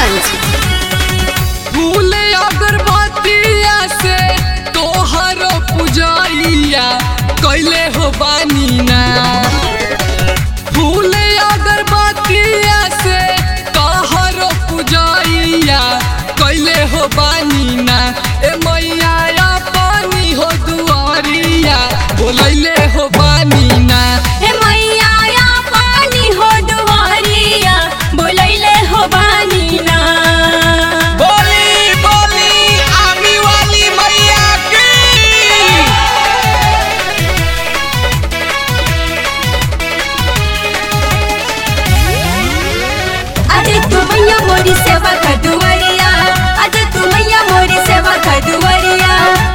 गोपालगंज फूल अगरबत्तिया से तोहर पुजैया कैले हो बानी ना फूल अगरबत्तिया से तोहर पुजैया कैले हो बानी ना ए मैया पानी हो दुआरिया बोलैले हो बानी ना हे मैया या पानी हो दुआरिया बोलैले हो बानी ना बोली बोली आमी वाली मैया की अरे तू मैया मोरी सेवा कर दुआरिया अरे तू मैया मोरी सेवा कर दुआरिया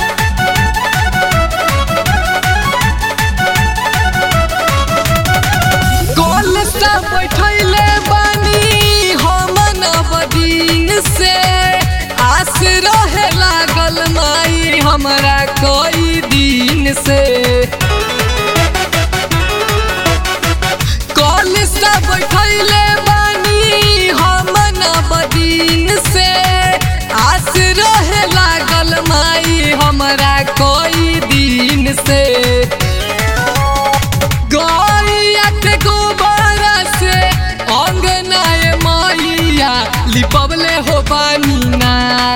गोल से बैठैले बानी हम नवदीन से आस रहे लागल माई हमरा कई दिन से गोल से बैठैले बानी हम नवदीन से आस रहे लागल माई हमरा कई दिन से गैया के गोबर से अंगनाए मैया लिपबले हो बानी ना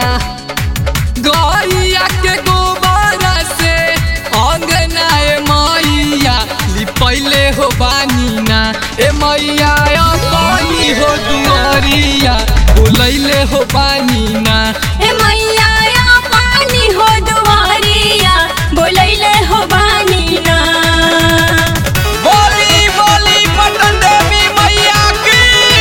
गैया के गोबर से अंगनाए मैया लिपैले हो बानी ना ए मैया पानी हो दुआरिया बोलैले हो बानी ना हे मैया या पानी हो दुआरिया बोलैले हो बानी ना बोली बोली पटन देवी मैया की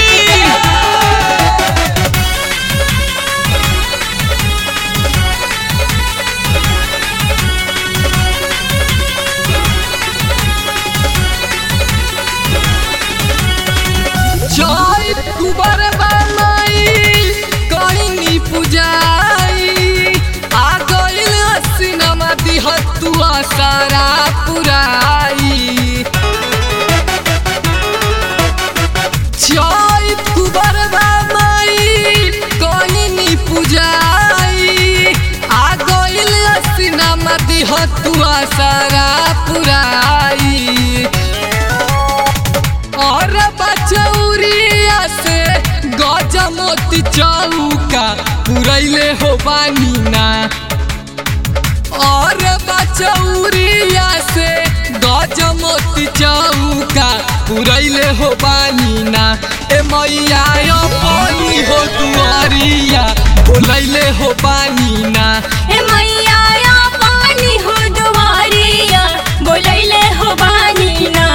जय कुबर बामाई कहिनी पुजाई आ गइल सिनेमा दिहतुआ सारा पुराई जय कुबर बामाई कहिनी पुजाई आ गइल सिनेमा दिहतुआ सारा पुराई और बचौरिया से गजमोती चौका पुरैले हो बानी ना और बचौरिया से गजमोती चौका पुरैले हो बानी ना ए मैया पानी हो दुआरिया बोलैले हो बानी ना हे मैया या पानी हो दुआरिया बोलैले हो बानी ना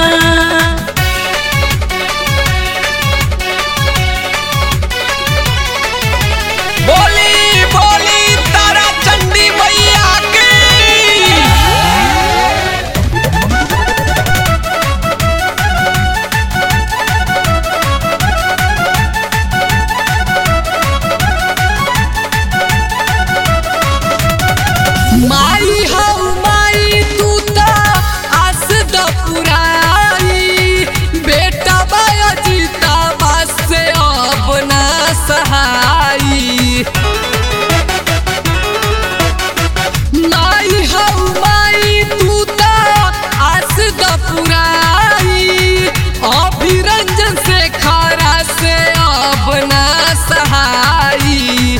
बोली बोली तारा चंडी मैया की माई हऊ माई तू ता आस द पुराई बेटा बाया जीता बस से अब ना सहाई माई हऊ माई तू ता आस द पुराई अभिरंजन से खरा से अब ना सहाई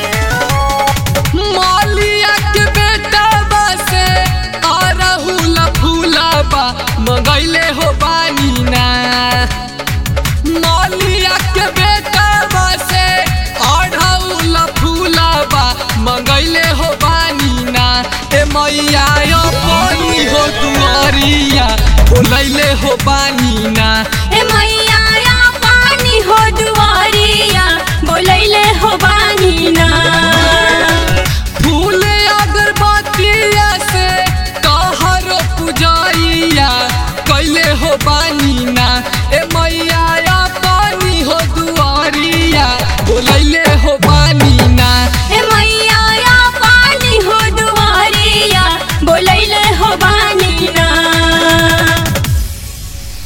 मालिया के बेटा बसे अरहुल फूलबा मंगैले हो बानी ना मालिया के बेटा बसे अरहुल फूलबा मंगैले हो बानी ना ए मैया पानी हो दुआरिया बोलैले हो बानी ना हे